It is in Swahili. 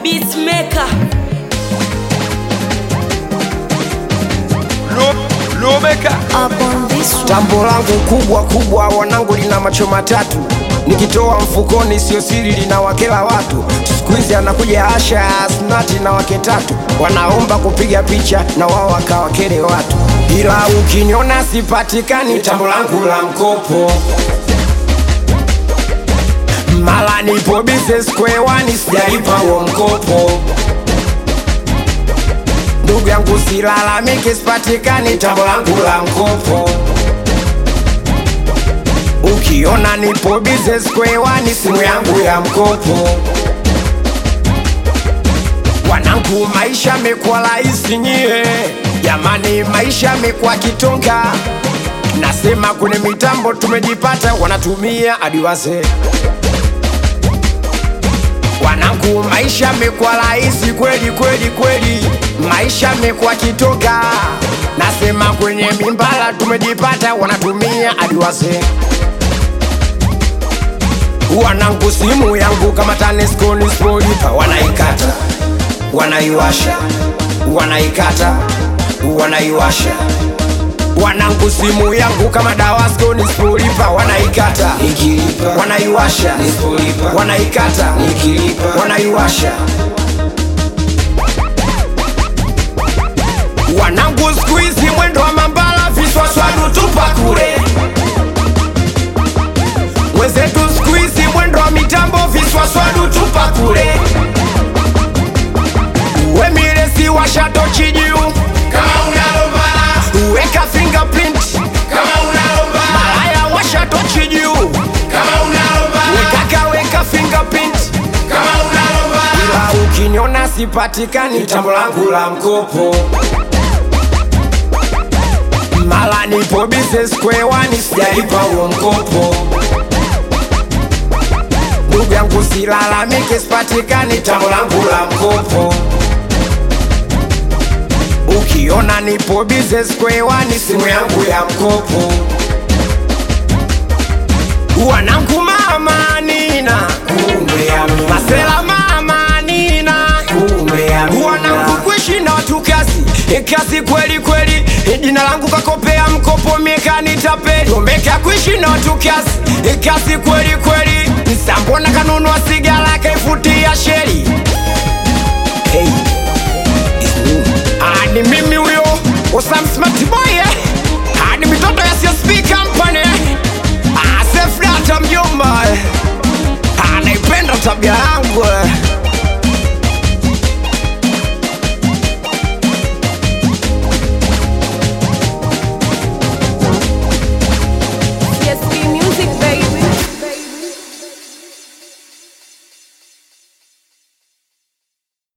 Beatmaker. Lomeka Up on this one. Tambo langu kubwa kubwa, wanangu, lina macho matatu. Nikitoa mfukoni sio siri, lina wakela watu. Siku hizi anakuja Asha Asnati na wake tatu, wanaomba kupiga picha na wao wakawakele watu, ila ukiniona sipatikani, tambo langu la mkopo mala nipo business square one, sijaipa huo mkopo ndugu yangu silalamike, sipatikani tambo langu la mkopo. Ukiona nipo business square one, simu yangu ya mkopo. Wanangu, maisha mekuwa rahisi nyie, jamani, maisha mekuwa kitonga. Nasema kwenye mitambo tumejipata, wanatumia hadi wazee Wanangu, maisha mekuwa rahisi kweli kweli kweli, maisha mekuwa kitoka. Nasema kwenye mimbala tumejipata, wanatumia hadi wazee. Wanangu, simu yangu kama TANESCO nisipolipa, wanaikata wanaiwasha, wanaikata wanaiwasha. Wanangu, simu yangu kama DAWASCO nisipolipa, wanaikata nikilipa, wanaiwasha nisipolipa, wanaikata nikilipa, wanaiwasha. Wanangu, siku hizi mwendo wa mambala, viswaswadu tupa kule. Wenzetu siku hizi mwendo wa mitambo, viswaswadu tupa kule. Wemiresi washatochi juu kama unalombala, weka fingerprint kama unalombala, malaya washatochi juu kama unalombala, wekaka weka fingerprint kama unalombala, ila ukiniona sipatikani, tambo langu la mkopo mala nipo business square one, sijalipa huo mkopo. Ndugu yangu silalamike, sipatikani, tambo langu la mkopo. Ukiona nipo business square one, simu yangu ya mkopo. Wanangu mama nina kumbe amina, masela mama nina kumbe amina, wanangu kuishi na watu kazi e kazi kweli kweli, E jina langu kakopea mkopo mieka nitapeli, omeka kuishi na watu kazi e kazi kweli kweli, nsambona kanunua sigara kaifutia sheri hey. Ah, ni mimi huyo Osam Smart Boy eh?